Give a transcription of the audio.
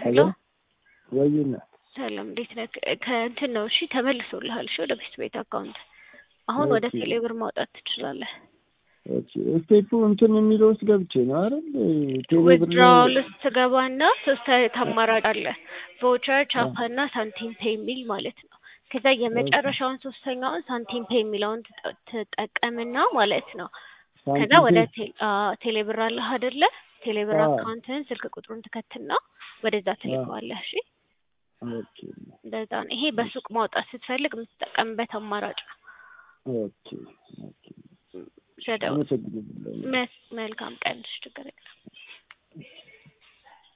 ሄሎ ወይና ሰላም እንዴት ነህ? ከእንትን ነው እሺ፣ ተመልሶልሃል። እሺ ወደ ቤት ቤት አካውንት አሁን ወደ ኦኬ። ቴሌብር ማውጣት ትችላለህ። ኦኬ ስቴፑ እንትን የሚለው ውስጥ ገብቼ ነው አይደል? ቴሌብር ዊዝድራውል ውስጥ ትገባና ሶስት አይነት አማራጭ አለ። ቮቸር፣ ቻፓ እና ሳንቲም ፔይ የሚል ማለት ነው። ከዛ የመጨረሻውን ሶስተኛውን ሳንቲም ፔይ የሚለውን ትጠ- ትጠቀምና ማለት ነው። ከዛ ወደ ቴ- አዎ፣ ቴሌብር አለህ አይደለ? ቴሌብር አዎ። አካውንትህን ስልክ ቁጥሩን ትከትና ወደዛ ትልከዋለህ። እሺ ኦኬ እንደዛ ነው። ይሄ በሱቅ ማውጣት ስትፈልግ የምትጠቀምበት አማራጭ ነው። ኦኬ ኦኬ ሸደው አመሰግናለሁ። መልካም ቀን። እሺ ችግር የለም።